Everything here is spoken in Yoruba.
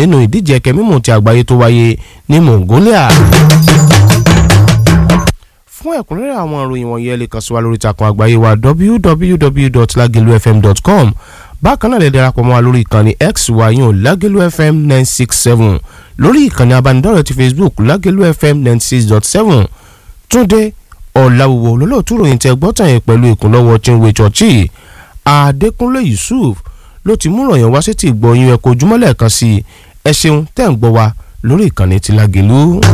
nínú ìdíje ẹ̀kẹ́ mímù ti àgbáyé tó wáyé ní Mongolia fún ẹ̀kúnrẹ́rẹ́ àwọn ìròyìn wọ̀nyí ẹ lè kàn sí wa lórí ìtàkùn àgbáyé wa www.lagelufm.com bákan náà lè darapọ̀ mọ́ wa lórí ìkànnì x wa yín o Lagelu FM nine six seven lórí ìkànnì abánidọ́rẹ̀ẹ́ ti Facebook Lagelu FM ninety six dot seven Túndé Ọ̀làwùwò olólùtú ròyìn tẹ gbọ́tàn yẹn pẹ̀lú ìkúnlọ́wọ́ Chinwe Chọ́ọ̀chì Adékúnlé Yusuf ló ti mú ròyìn wá sí ti gbọ́ yín ẹ̀kọ́ ojúmọ́lẹ̀ kan sí ẹ ṣeun tẹ́ ń gbọ́ wa lórí ìkànnì ti Lagelu.